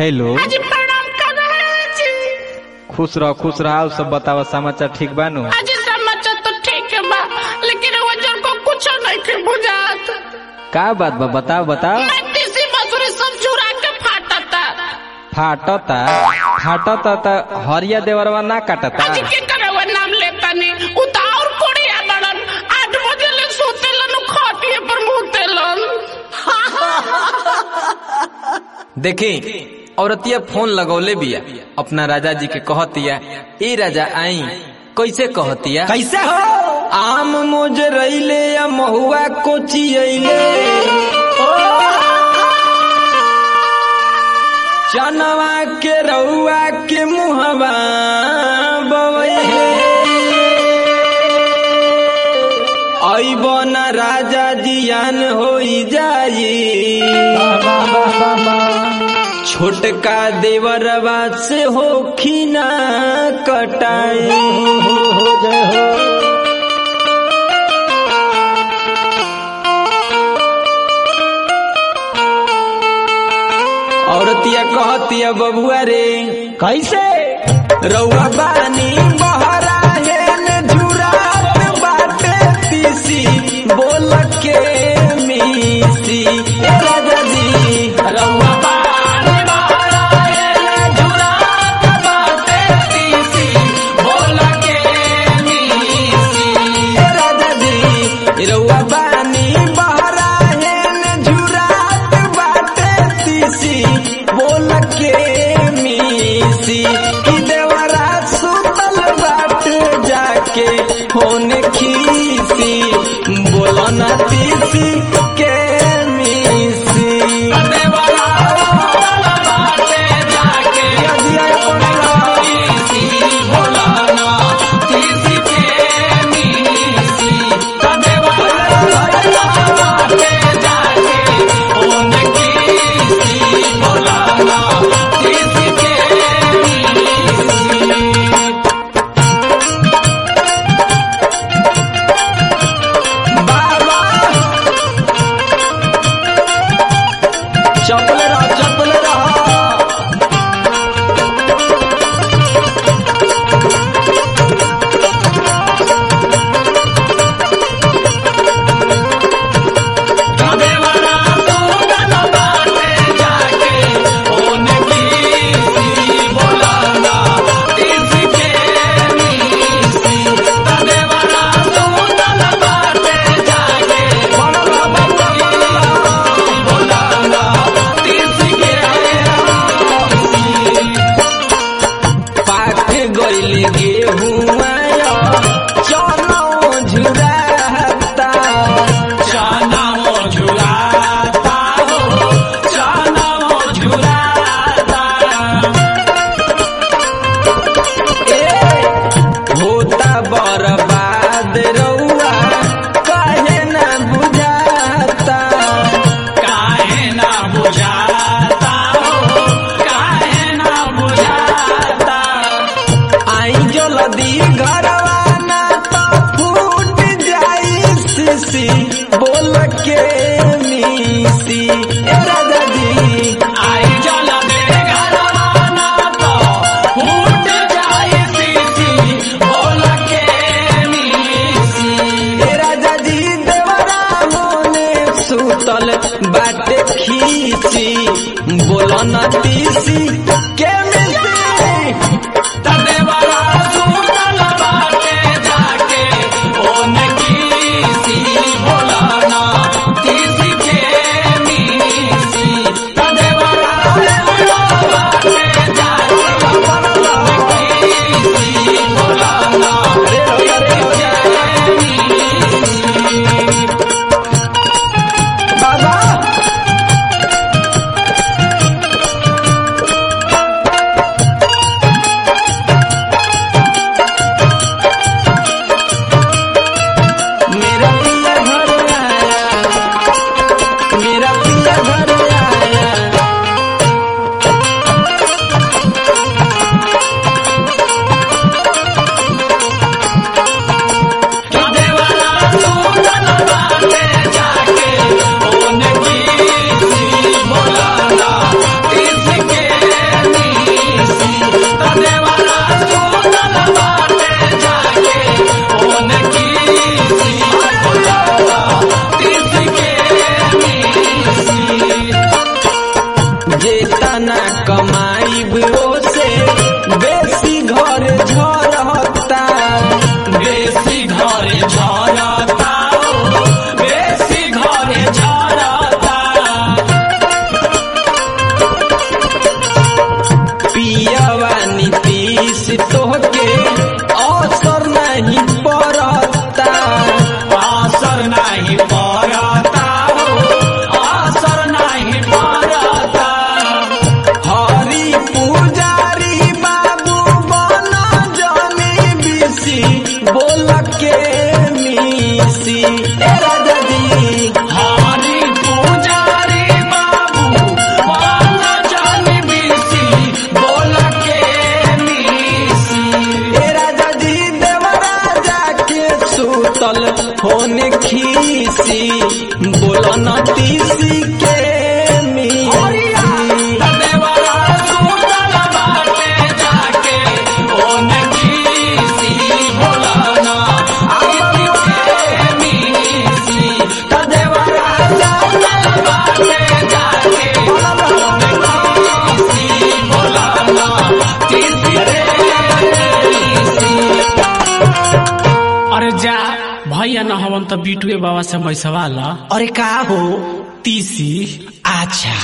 hello जी प्रणाम कर रहे जी खुश रह खुश रह सब बतावा समाचार ठीक बानू आज समाचार तो ठीक है बा लेकिन वजन को कुछ नहीं के बुझात का बात बा बताओ बताओ मैं तीसरी मसूरी सब चुरा के फाटता फाटता फाटता त हरिया देवरवा ना काटता आज के करे वो नाम लेता नहीं उता और कोड़ी आदड़न आठ बजे ले सोतेलन खाटिए पर मुतेलन देखी औरतिया फोन लगौले बिया अपना राजा जी के कहतिया ए राजा आई कैसे कहतिया कैसे हो आम मोजरैले या महुआ कोचियैले चनवा के रउआ के मुहवा बवैले अबन राजा जियान होई जाई छोटका देवरवा से हो खीना कटाई औरतिया कहतिया बबुआ रे कैसे रउआ बानी बहरा हेन झुरात बाटे तीसी बोल के मीसी ए राजा जी रउआ बानी बहरा हेन झुरात बाटे तीसी बोल के मीसी ए राजा जी रउआ बानी बहरा हेन झुरात बाटे तीसी बोल के मीसी कि देवरा सुतल बाट जाके होन खीसी बोलो ना तीसी के मीसी देवरा सुतल बाटे जाके खीसी बोलो ना तीसी के मीसी देवरा सुतल बाटे जाके होन खीसी बोलो ना तीसी के बाबा चपल रह चपल रह पाक गइल गेहुआ चनो झुराता चना झुराता हो चना झुराता होता बर्बाद रउआ काहे ना बुझाता काहे ना बुझाता हो काहे ना बुझाता आई जल्दी घरवा ना तो फूट जाई सीसी बोल के मीसी ए राजा जी आई जल्दी घरवा ना तो फूट जाई सीसी बोल के मीसी ए राजा जी देवरा मोने सुतल बाटे खीसी बोल न तीसी के मिसी तदेवरा सुतल बाटे जाके ओन कीसी बोलाना तीसी के मीसी तदेवरा सुतल बाटे जाके ओन कीसी बोलाना तीसी के मीसी बाबा ए राजा जी हरी पुजारी बाबू बाला जानी बीसी बोला के मीसी ए राजा जी देवराजा के सुतल होने खीसी बोलो न तीसी के मीसी देवरा सुतल बाटे जाके ओन खीसी बोलाना आगे के मीसी देवरा सुतल बाटे जाके ओन खीसी बोलाना तीसी रे मीसी अरे जा भैया न हवन त बिटुए बाबा से मैसवा ला अरे का हो तीसी अच्छा